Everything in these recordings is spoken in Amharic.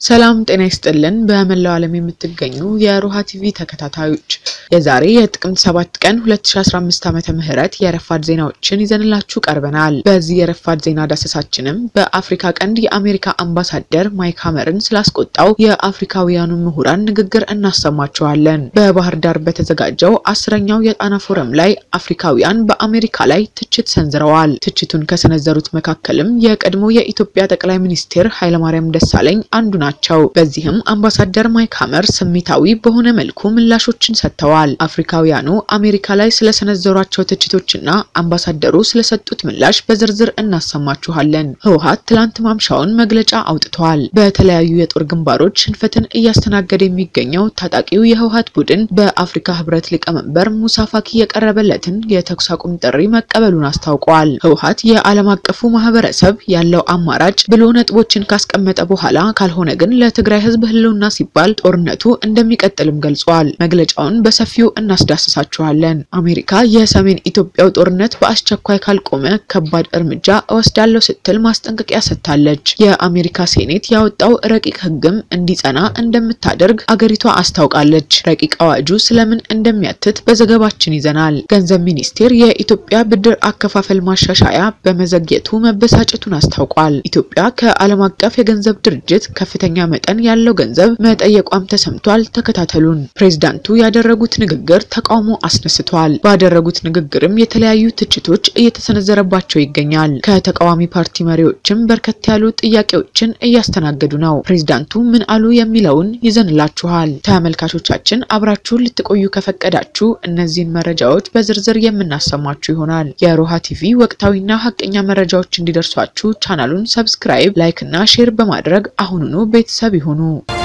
ሰላም ጤና ይስጥልን። በመላው ዓለም የምትገኙ የሮሃ ቲቪ ተከታታዮች የዛሬ የጥቅምት 7 ቀን 2015 ዓመተ ምህረት የረፋድ ዜናዎችን ይዘንላችሁ ቀርበናል። በዚህ የረፋድ ዜና ዳሰሳችንም በአፍሪካ ቀንድ የአሜሪካ አምባሳደር ማይክ ሀመርን ስላስቆጣው የአፍሪካውያኑ ምሁራን ንግግር እናሰማችኋለን። በባህር ዳር በተዘጋጀው አስረኛው የጣና ፎረም ላይ አፍሪካውያን በአሜሪካ ላይ ትችት ሰንዝረዋል። ትችቱን ከሰነዘሩት መካከልም የቀድሞ የኢትዮጵያ ጠቅላይ ሚኒስትር ኃይለማርያም ደሳለኝ አንዱ ናቸው። በዚህም አምባሳደር ማይክ ሀመር ስሜታዊ በሆነ መልኩ ምላሾችን ሰጥተዋል። አፍሪካውያኑ አሜሪካ ላይ ስለሰነዘሯቸው ትችቶችና አምባሳደሩ ስለሰጡት ምላሽ በዝርዝር እናሰማችኋለን። ህወሓት ትላንት ማምሻውን መግለጫ አውጥቷል። በተለያዩ የጦር ግንባሮች ሽንፈትን እያስተናገደ የሚገኘው ታጣቂው የህወሓት ቡድን በአፍሪካ ህብረት ሊቀመንበር ሙሳ ፋኪ የቀረበለትን የተኩስ አቁም ጥሪ መቀበሉን አስታውቋል። ህወሓት የዓለም አቀፉ ማህበረሰብ ያለው አማራጭ ብሎ ነጥቦችን ካስቀመጠ በኋላ ካልሆነ ግን ለትግራይ ህዝብ ህልውና ሲባል ጦርነቱ እንደሚቀጥልም ገልጿል። መግለጫውን በሰፊው እናስዳስሳችኋለን። አሜሪካ የሰሜን ኢትዮጵያው ጦርነት በአስቸኳይ ካልቆመ ከባድ እርምጃ እወስዳለሁ ስትል ማስጠንቀቂያ ሰጥታለች። የአሜሪካ ሴኔት ያወጣው ረቂቅ ህግም እንዲጸና እንደምታደርግ አገሪቷ አስታውቃለች። ረቂቅ አዋጁ ስለምን እንደሚያትት በዘገባችን ይዘናል። ገንዘብ ሚኒስቴር የኢትዮጵያ ብድር አከፋፈል ማሻሻያ በመዘግየቱ መበሳጨቱን አስታውቋል። ኢትዮጵያ ከዓለም አቀፍ የገንዘብ ድርጅት ከፍተኛ መጠን ያለው ገንዘብ መጠየቋም ተሰምቷል። ተከታተሉን። ፕሬዝዳንቱ ያደረጉት ንግግር ተቃውሞ አስነስቷል። ባደረጉት ንግግርም የተለያዩ ትችቶች እየተሰነዘረባቸው ይገኛል። ከተቃዋሚ ፓርቲ መሪዎችም በርከት ያሉ ጥያቄዎችን እያስተናገዱ ነው። ፕሬዝዳንቱ ምን አሉ የሚለውን ይዘንላችኋል። ተመልካቾቻችን አብራችሁን ልትቆዩ ከፈቀዳችሁ እነዚህን መረጃዎች በዝርዝር የምናሰማችሁ ይሆናል። የሮሃ ቲቪ ወቅታዊና ሀቀኛ መረጃዎች እንዲደርሷችሁ ቻናሉን ሰብስክራይብ፣ ላይክ እና ሼር በማድረግ አሁኑኑ ቤተሰብ ይሁኑ።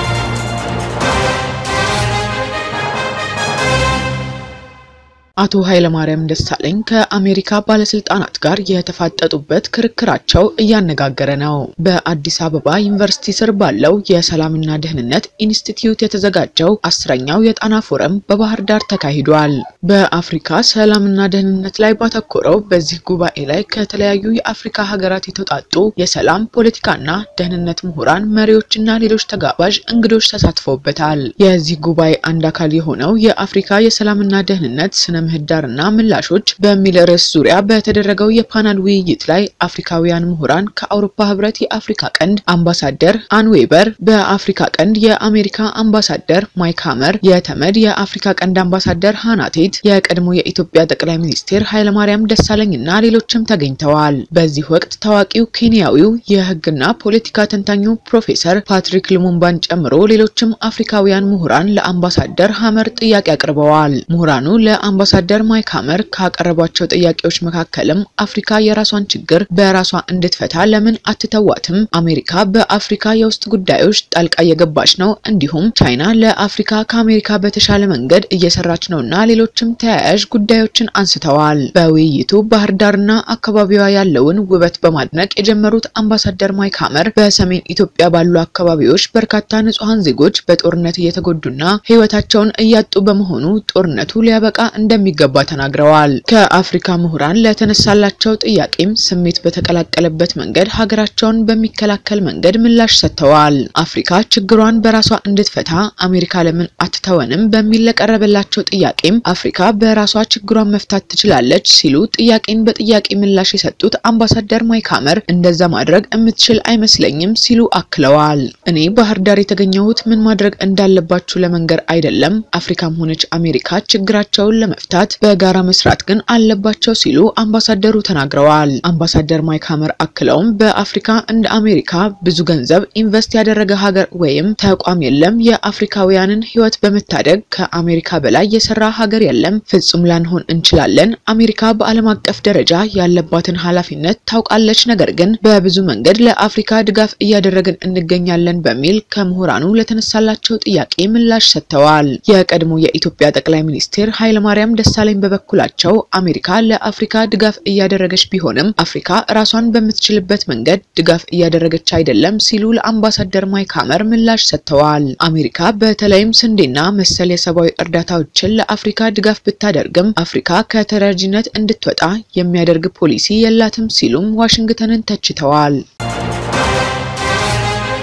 አቶ ኃይለማርያም ደሳለኝ ከአሜሪካ ባለስልጣናት ጋር የተፋጠጡበት ክርክራቸው እያነጋገረ ነው። በአዲስ አበባ ዩኒቨርሲቲ ስር ባለው የሰላምና ደህንነት ኢንስቲትዩት የተዘጋጀው አስረኛው የጣና ፎረም በባህር ዳር ተካሂዷል። በአፍሪካ ሰላምና ደህንነት ላይ ባተኮረው በዚህ ጉባኤ ላይ ከተለያዩ የአፍሪካ ሀገራት የተውጣጡ የሰላም ፖለቲካና ደህንነት ምሁራን፣ መሪዎችና ሌሎች ተጋባዥ እንግዶች ተሳትፈውበታል። የዚህ ጉባኤ አንድ አካል የሆነው የአፍሪካ የሰላምና ደህንነት ስነ ምህዳርና ምላሾች በሚል ርዕስ ዙሪያ በተደረገው የፓናል ውይይት ላይ አፍሪካውያን ምሁራን ከአውሮፓ ህብረት የአፍሪካ ቀንድ አምባሳደር አን ዌበር፣ በአፍሪካ ቀንድ የአሜሪካ አምባሳደር ማይክ ሀመር፣ የተመድ የአፍሪካ ቀንድ አምባሳደር ሃናቴት፣ የቀድሞ የኢትዮጵያ ጠቅላይ ሚኒስትር ኃይለማርያም ደሳለኝ እና ሌሎችም ተገኝተዋል። በዚህ ወቅት ታዋቂው ኬንያዊው የህግና ፖለቲካ ተንታኙ ፕሮፌሰር ፓትሪክ ልሙምባን ጨምሮ ሌሎችም አፍሪካውያን ምሁራን ለአምባሳደር ሀመር ጥያቄ አቅርበዋል። ምሁራኑ ለአምባሳ አምባሳደር ማይክ ሀመር ካቀረቧቸው ጥያቄዎች መካከልም አፍሪካ የራሷን ችግር በራሷ እንድትፈታ ለምን አትተዋትም? አሜሪካ በአፍሪካ የውስጥ ጉዳዮች ጣልቃ እየገባች ነው፣ እንዲሁም ቻይና ለአፍሪካ ከአሜሪካ በተሻለ መንገድ እየሰራች ነው እና ሌሎችም ተያያዥ ጉዳዮችን አንስተዋል። በውይይቱ ባህር ዳርና አካባቢዋ ያለውን ውበት በማድነቅ የጀመሩት አምባሳደር ማይክ ሀመር በሰሜን ኢትዮጵያ ባሉ አካባቢዎች በርካታ ንጹሐን ዜጎች በጦርነት እየተጎዱና ህይወታቸውን እያጡ በመሆኑ ጦርነቱ ሊያበቃ እንደሚ እንደሚገባ ተናግረዋል። ከአፍሪካ ምሁራን ለተነሳላቸው ጥያቄም ስሜት በተቀላቀለበት መንገድ ሀገራቸውን በሚከላከል መንገድ ምላሽ ሰጥተዋል። አፍሪካ ችግሯን በራሷ እንድትፈታ አሜሪካ ለምን አትተወንም በሚል ለቀረበላቸው ጥያቄም አፍሪካ በራሷ ችግሯን መፍታት ትችላለች ሲሉ ጥያቄን በጥያቄ ምላሽ የሰጡት አምባሳደር ማይክ ሀመር እንደዛ ማድረግ የምትችል አይመስለኝም ሲሉ አክለዋል። እኔ ባህር ዳር የተገኘሁት ምን ማድረግ እንዳለባችሁ ለመንገር አይደለም። አፍሪካም ሆነች አሜሪካ ችግራቸውን ለመፍታት በጋራ መስራት ግን አለባቸው ሲሉ አምባሳደሩ ተናግረዋል። አምባሳደር ማይክ ሀመር አክለውም በአፍሪካ እንደ አሜሪካ ብዙ ገንዘብ ኢንቨስት ያደረገ ሀገር ወይም ተቋም የለም። የአፍሪካውያንን ሕይወት በመታደግ ከአሜሪካ በላይ የሰራ ሀገር የለም። ፍጹም ላንሆን እንችላለን። አሜሪካ በዓለም አቀፍ ደረጃ ያለባትን ኃላፊነት ታውቃለች። ነገር ግን በብዙ መንገድ ለአፍሪካ ድጋፍ እያደረግን እንገኛለን በሚል ከምሁራኑ ለተነሳላቸው ጥያቄ ምላሽ ሰጥተዋል። የቀድሞ የኢትዮጵያ ጠቅላይ ሚኒስትር ኃይለማርያም ደሳለኝ በበኩላቸው አሜሪካ ለአፍሪካ ድጋፍ እያደረገች ቢሆንም አፍሪካ ራሷን በምትችልበት መንገድ ድጋፍ እያደረገች አይደለም ሲሉ ለአምባሳደር ማይክ ሀመር ምላሽ ሰጥተዋል። አሜሪካ በተለይም ስንዴና መሰል የሰብአዊ እርዳታዎችን ለአፍሪካ ድጋፍ ብታደርግም አፍሪካ ከተረጂነት እንድትወጣ የሚያደርግ ፖሊሲ የላትም ሲሉም ዋሽንግተንን ተችተዋል።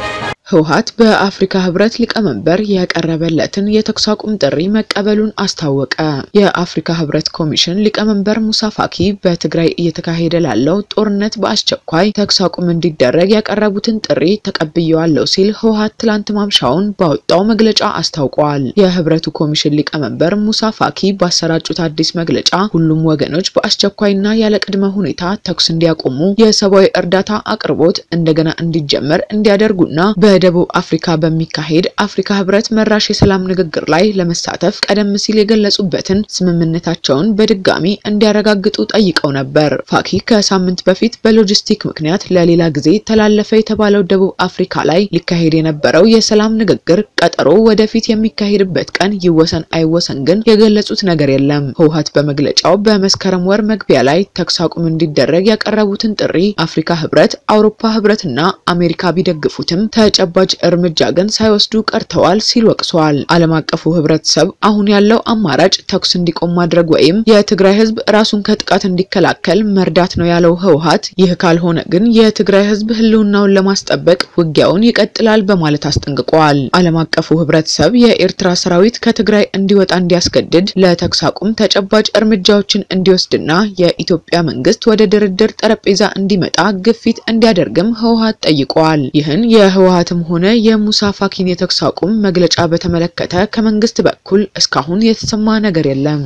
ህወሓት በአፍሪካ ህብረት ሊቀመንበር የቀረበለትን የተኩስ አቁም ጥሪ መቀበሉን አስታወቀ። የአፍሪካ ህብረት ኮሚሽን ሊቀመንበር ሙሳ ፋኪ በትግራይ እየተካሄደ ላለው ጦርነት በአስቸኳይ ተኩስ አቁም እንዲደረግ ያቀረቡትን ጥሪ ተቀብየዋለሁ ሲል ህወሓት ትላንት ማምሻውን ባወጣው መግለጫ አስታውቋል። የህብረቱ ኮሚሽን ሊቀመንበር ሙሳ ፋኪ ባሰራጩት አዲስ መግለጫ ሁሉም ወገኖች በአስቸኳይና ያለ ቅድመ ሁኔታ ተኩስ እንዲያቆሙ፣ የሰብአዊ እርዳታ አቅርቦት እንደገና እንዲጀመር እንዲያደርጉና በደቡብ አፍሪካ በሚካሄድ አፍሪካ ህብረት መራሽ የሰላም ንግግር ላይ ለመሳተፍ ቀደም ሲል የገለጹበትን ስምምነታቸውን በድጋሚ እንዲያረጋግጡ ጠይቀው ነበር። ፋኪ ከሳምንት በፊት በሎጂስቲክ ምክንያት ለሌላ ጊዜ ተላለፈ የተባለው ደቡብ አፍሪካ ላይ ሊካሄድ የነበረው የሰላም ንግግር ቀጠሮ ወደፊት የሚካሄድበት ቀን ይወሰን አይወሰን ግን የገለጹት ነገር የለም። ህወሓት በመግለጫው በመስከረም ወር መግቢያ ላይ ተኩስ አቁም እንዲደረግ ያቀረቡትን ጥሪ አፍሪካ ህብረት፣ አውሮፓ ህብረትና አሜሪካ ቢደግፉትም ተጨባጭ እርምጃ ግን ሳይወስዱ ቀርተዋል ሲል ወቅሷል። ዓለም አቀፉ ህብረተሰብ አሁን ያለው አማራጭ ተኩስ እንዲቆም ማድረግ ወይም የትግራይ ህዝብ ራሱን ከጥቃት እንዲከላከል መርዳት ነው ያለው ህወሓት፣ ይህ ካልሆነ ግን የትግራይ ህዝብ ህልውናውን ለማስጠበቅ ውጊያውን ይቀጥላል በማለት አስጠንቅቋል። ዓለም አቀፉ ህብረተሰብ የኤርትራ ሰራዊት ከትግራይ እንዲወጣ እንዲያስገድድ፣ ለተኩስ አቁም ተጨባጭ እርምጃዎችን እንዲወስድና የኢትዮጵያ መንግስት ወደ ድርድር ጠረጴዛ እንዲመጣ ግፊት እንዲያደርግም ህወሓት ጠይቋል። ይህን የህወሓትም ሆነ የሙሳ ፋኪን የተኩስ አቁም መግለጫ በተመለከተ ከመንግስት በኩል እስካሁን የተሰማ ነገር የለም።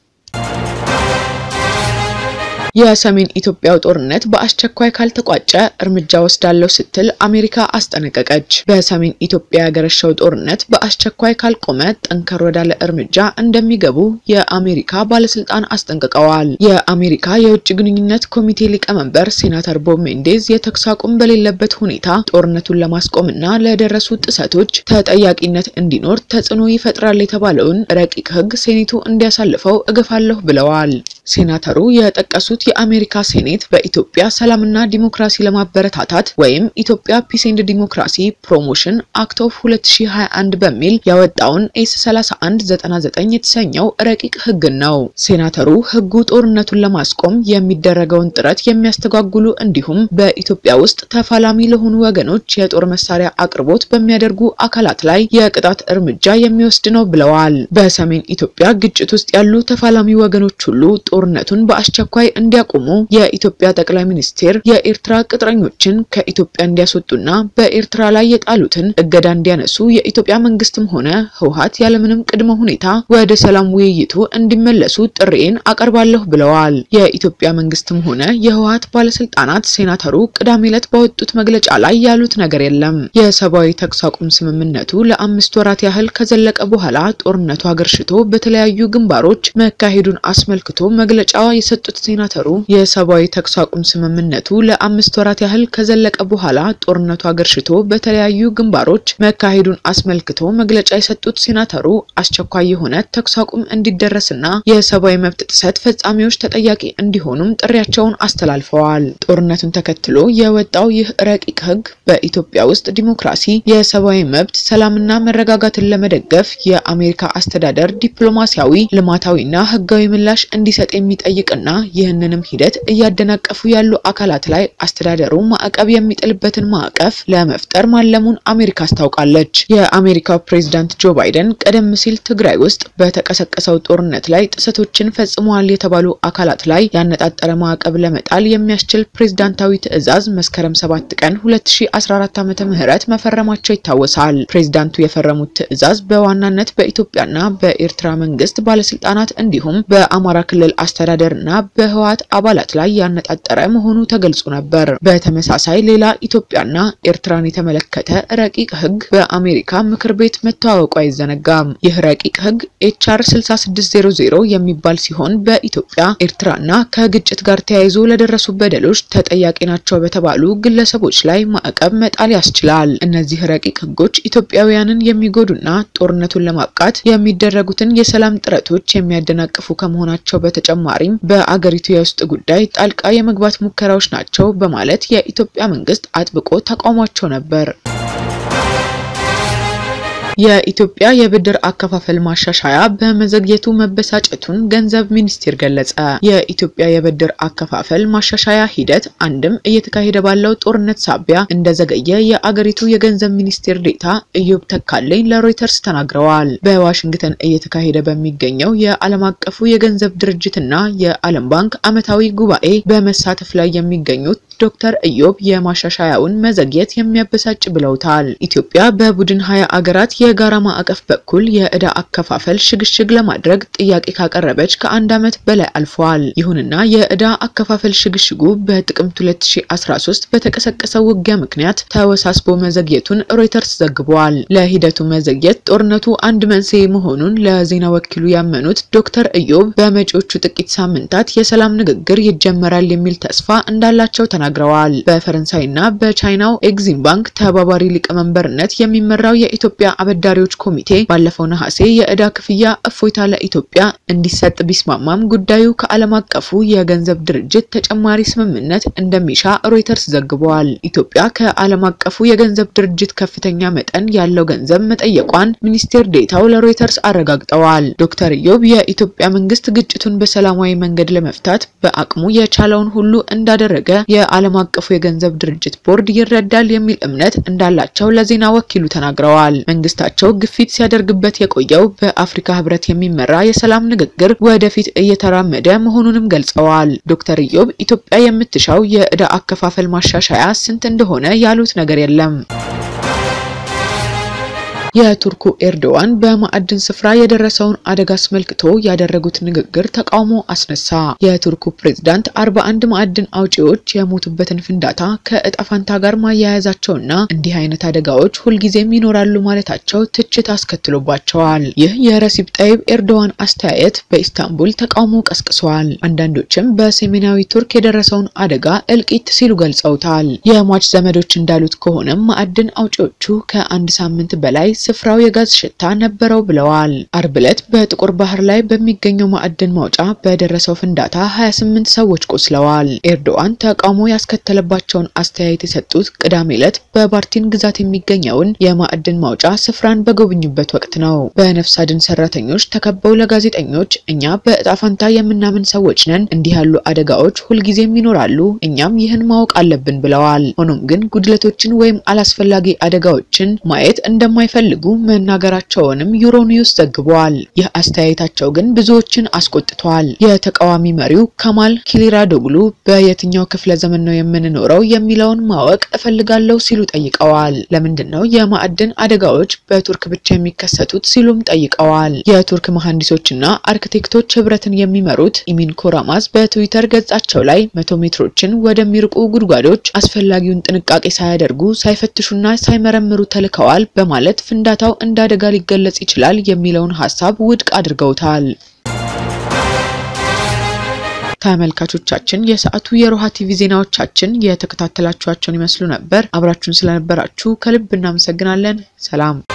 የሰሜን ኢትዮጵያው ጦርነት በአስቸኳይ ካልተቋጨ እርምጃ ወስዳለሁ ስትል አሜሪካ አስጠነቀቀች። በሰሜን ኢትዮጵያ ያገረሸው ጦርነት በአስቸኳይ ካልቆመ ጠንከር ወዳለ እርምጃ እንደሚገቡ የአሜሪካ ባለስልጣን አስጠንቅቀዋል። የአሜሪካ የውጭ ግንኙነት ኮሚቴ ሊቀመንበር ሴናተር ቦብ ሜንዴዝ የተኩስ አቁም በሌለበት ሁኔታ ጦርነቱን ለማስቆምና ለደረሱ ጥሰቶች ተጠያቂነት እንዲኖር ተጽዕኖ ይፈጥራል የተባለውን ረቂቅ ህግ ሴኔቱ እንዲያሳልፈው እገፋለሁ ብለዋል። ሴናተሩ የጠቀሱት የአሜሪካ ሴኔት በኢትዮጵያ ሰላምና ዲሞክራሲ ለማበረታታት ወይም ኢትዮጵያ ፒስ ኤንድ ዲሞክራሲ ፕሮሞሽን አክት ኦፍ 2021 በሚል ያወጣውን ኤስ 3199 የተሰኘው ረቂቅ ህግን ነው። ሴናተሩ ህጉ ጦርነቱን ለማስቆም የሚደረገውን ጥረት የሚያስተጓጉሉ እንዲሁም በኢትዮጵያ ውስጥ ተፋላሚ ለሆኑ ወገኖች የጦር መሳሪያ አቅርቦት በሚያደርጉ አካላት ላይ የቅጣት እርምጃ የሚወስድ ነው ብለዋል። በሰሜን ኢትዮጵያ ግጭት ውስጥ ያሉ ተፋላሚ ወገኖች ሁሉ ጦርነቱን በአስቸኳይ እንዲያቆሙ የኢትዮጵያ ጠቅላይ ሚኒስቴር የኤርትራ ቅጥረኞችን ከኢትዮጵያ እንዲያስወጡና በኤርትራ ላይ የጣሉትን እገዳ እንዲያነሱ የኢትዮጵያ መንግስትም ሆነ ህወሓት ያለምንም ቅድመ ሁኔታ ወደ ሰላም ውይይቱ እንዲመለሱ ጥሪዬን አቀርባለሁ ብለዋል። የኢትዮጵያ መንግስትም ሆነ የህወሓት ባለስልጣናት ሴናተሩ ቅዳሜ ዕለት ባወጡት መግለጫ ላይ ያሉት ነገር የለም። የሰብአዊ ተኩስ አቁም ስምምነቱ ለአምስት ወራት ያህል ከዘለቀ በኋላ ጦርነቱ አገርሽቶ በተለያዩ ግንባሮች መካሄዱን አስመልክቶ መግለጫ የሰጡት ሴናተሩ የሰብአዊ ተኩስ አቁም ስምምነቱ ለአምስት ወራት ያህል ከዘለቀ በኋላ ጦርነቱ አገርሽቶ በተለያዩ ግንባሮች መካሄዱን አስመልክቶ መግለጫ የሰጡት ሴናተሩ አስቸኳይ የሆነ ተኩስ አቁም እንዲደረስና የሰብአዊ መብት ጥሰት ፈጻሚዎች ተጠያቂ እንዲሆኑም ጥሪያቸውን አስተላልፈዋል። ጦርነቱን ተከትሎ የወጣው ይህ ረቂቅ ህግ በኢትዮጵያ ውስጥ ዲሞክራሲ፣ የሰብአዊ መብት፣ ሰላምና መረጋጋትን ለመደገፍ የአሜሪካ አስተዳደር ዲፕሎማሲያዊ፣ ልማታዊና ህጋዊ ምላሽ እንዲሰጥ የሚጠይቅና ይህንንም ሂደት እያደናቀፉ ያሉ አካላት ላይ አስተዳደሩ ማዕቀብ የሚጥልበትን ማዕቀፍ ለመፍጠር ማለሙን አሜሪካ አስታውቃለች። የአሜሪካው ፕሬዝዳንት ጆ ባይደን ቀደም ሲል ትግራይ ውስጥ በተቀሰቀሰው ጦርነት ላይ ጥሰቶችን ፈጽመዋል የተባሉ አካላት ላይ ያነጣጠረ ማዕቀብ ለመጣል የሚያስችል ፕሬዝዳንታዊ ትዕዛዝ መስከረም 7 ቀን 2014 ዓመተ ምህረት መፈረማቸው ይታወሳል። ፕሬዝዳንቱ የፈረሙት ትዕዛዝ በዋናነት በኢትዮጵያና በኤርትራ መንግስት ባለስልጣናት እንዲሁም በአማራ ክልል አስተዳደርና በህወሓት አባላት ላይ ያነጣጠረ መሆኑ ተገልጾ ነበር። በተመሳሳይ ሌላ ኢትዮጵያና ኤርትራን የተመለከተ ረቂቅ ህግ በአሜሪካ ምክር ቤት መተዋወቁ አይዘነጋም። ይህ ረቂቅ ህግ ኤችአር 6600 የሚባል ሲሆን በኢትዮጵያ ኤርትራና ከግጭት ጋር ተያይዞ ለደረሱ በደሎች ተጠያቂ ናቸው በተባሉ ግለሰቦች ላይ ማዕቀብ መጣል ያስችላል። እነዚህ ረቂቅ ህጎች ኢትዮጵያውያንን የሚጎዱና ጦርነቱን ለማብቃት የሚደረጉትን የሰላም ጥረቶች የሚያደናቅፉ ከመሆናቸው በተጨማሪም በአገሪቱ የውስጥ ጉዳይ ጣልቃ የመግባት ሙከራዎች ናቸው በማለት የኢትዮጵያ መንግስት አጥብቆ ተቃውሟቸው ነበር። የኢትዮጵያ የብድር አከፋፈል ማሻሻያ በመዘግየቱ መበሳጨቱን ገንዘብ ሚኒስቴር ገለጸ። የኢትዮጵያ የብድር አከፋፈል ማሻሻያ ሂደት አንድም እየተካሄደ ባለው ጦርነት ሳቢያ እንደዘገየ የአገሪቱ የገንዘብ ሚኒስቴር ዴኤታ ኢዮብ ተካልኝ ለሮይተርስ ተናግረዋል። በዋሽንግተን እየተካሄደ በሚገኘው የዓለም አቀፉ የገንዘብ ድርጅትና የዓለም ባንክ ዓመታዊ ጉባኤ በመሳተፍ ላይ የሚገኙት ዶክተር ኢዮብ የማሻሻያውን መዘግየት የሚያበሳጭ ብለውታል። ኢትዮጵያ በቡድን ሀያ አገራት የጋራ ማዕቀፍ በኩል የዕዳ አከፋፈል ሽግሽግ ለማድረግ ጥያቄ ካቀረበች ከአንድ ዓመት በላይ አልፏል። ይሁንና የዕዳ አከፋፈል ሽግሽጉ በጥቅምት 2013 በተቀሰቀሰው ውጊያ ምክንያት ተወሳስቦ መዘግየቱን ሮይተርስ ዘግቧል። ለሂደቱ መዘግየት ጦርነቱ አንድ መንስኤ መሆኑን ለዜና ወኪሉ ያመኑት ዶክተር ኢዮብ በመጪዎቹ ጥቂት ሳምንታት የሰላም ንግግር ይጀመራል የሚል ተስፋ እንዳላቸው ተናግረዋል። በፈረንሳይና በቻይናው ኤግዚም ባንክ ተባባሪ ሊቀመንበርነት የሚመራው የኢትዮጵያ አበዳሪዎች ኮሚቴ ባለፈው ነሐሴ የዕዳ ክፍያ እፎይታ ለኢትዮጵያ እንዲሰጥ ቢስማማም ጉዳዩ ከዓለም አቀፉ የገንዘብ ድርጅት ተጨማሪ ስምምነት እንደሚሻ ሮይተርስ ዘግቧል። ኢትዮጵያ ከዓለም አቀፉ የገንዘብ ድርጅት ከፍተኛ መጠን ያለው ገንዘብ መጠየቋን ሚኒስቴር ዴታው ለሮይተርስ አረጋግጠዋል። ዶክተር ኢዮብ የኢትዮጵያ መንግስት ግጭቱን በሰላማዊ መንገድ ለመፍታት በአቅሙ የቻለውን ሁሉ እንዳደረገ የዓለም አቀፉ የገንዘብ ድርጅት ቦርድ ይረዳል የሚል እምነት እንዳላቸው ለዜና ወኪሉ ተናግረዋል። መንግስታቸው ግፊት ሲያደርግበት የቆየው በአፍሪካ ህብረት የሚመራ የሰላም ንግግር ወደፊት እየተራመደ መሆኑንም ገልጸዋል። ዶክተር ኢዮብ ኢትዮጵያ የምትሻው የዕዳ አከፋፈል ማሻሻያ ስንት እንደሆነ ያሉት ነገር የለም። የቱርኩ ኤርዶዋን በማዕድን ስፍራ የደረሰውን አደጋ አስመልክቶ ያደረጉት ንግግር ተቃውሞ አስነሳ። የቱርኩ ፕሬዝዳንት አርባ አንድ ማዕድን አውጪዎች የሞቱበትን ፍንዳታ ከእጣ ፈንታ ጋር ማያያዛቸውና እንዲህ አይነት አደጋዎች ሁልጊዜም ይኖራሉ ማለታቸው ትችት አስከትሎባቸዋል። ይህ የረሲፕ ጠይብ ኤርዶዋን አስተያየት በኢስታንቡል ተቃውሞ ቀስቅሷል። አንዳንዶችም በሰሜናዊ ቱርክ የደረሰውን አደጋ እልቂት ሲሉ ገልጸውታል። የሟች ዘመዶች እንዳሉት ከሆነም ማዕድን አውጪዎቹ ከአንድ ሳምንት በላይ ስፍራው የጋዝ ሽታ ነበረው ብለዋል። አርብ ዕለት በጥቁር ባህር ላይ በሚገኘው ማዕድን ማውጫ በደረሰው ፍንዳታ 28 ሰዎች ቆስለዋል። ኤርዶዋን ተቃውሞ ያስከተለባቸውን አስተያየት የሰጡት ቅዳሜ ዕለት በባርቲን ግዛት የሚገኘውን የማዕድን ማውጫ ስፍራን በጎበኙበት ወቅት ነው። በነፍስ አድን ሰራተኞች ተከበው ለጋዜጠኞች እኛ በእጣ ፈንታ የምናምን ሰዎች ነን፣ እንዲህ ያሉ አደጋዎች ሁልጊዜም ይኖራሉ፣ እኛም ይህን ማወቅ አለብን ብለዋል። ሆኖም ግን ጉድለቶችን ወይም አላስፈላጊ አደጋዎችን ማየት እንደማይፈልጉ መናገራቸውንም ዩሮኒውስ ዘግቧል። ይህ አስተያየታቸው ግን ብዙዎችን አስቆጥቷል። የተቃዋሚ መሪው ካማል ኪሊራዶግሉ በየትኛው ክፍለ ዘመን ነው የምንኖረው የሚለውን ማወቅ እፈልጋለሁ ሲሉ ጠይቀዋል። ለምንድን ነው የማዕድን አደጋዎች በቱርክ ብቻ የሚከሰቱት ሲሉም ጠይቀዋል። የቱርክ መሐንዲሶችና አርክቴክቶች ህብረትን የሚመሩት ኢሚን ኮራማዝ በትዊተር ገጻቸው ላይ መቶ ሜትሮችን ወደሚርቁ ጉድጓዶች አስፈላጊውን ጥንቃቄ ሳያደርጉ ሳይፈትሹና ሳይመረምሩ ተልከዋል በማለት ፍንዳታው እንደ አደጋ ሊገለጽ ይችላል የሚለውን ሀሳብ ውድቅ አድርገውታል። ተመልካቾቻችን የሰዓቱ የሮሃ ቲቪ ዜናዎቻችን የተከታተላችኋቸውን ይመስሉ ነበር። አብራችሁን ስለነበራችሁ ከልብ እናመሰግናለን። ሰላም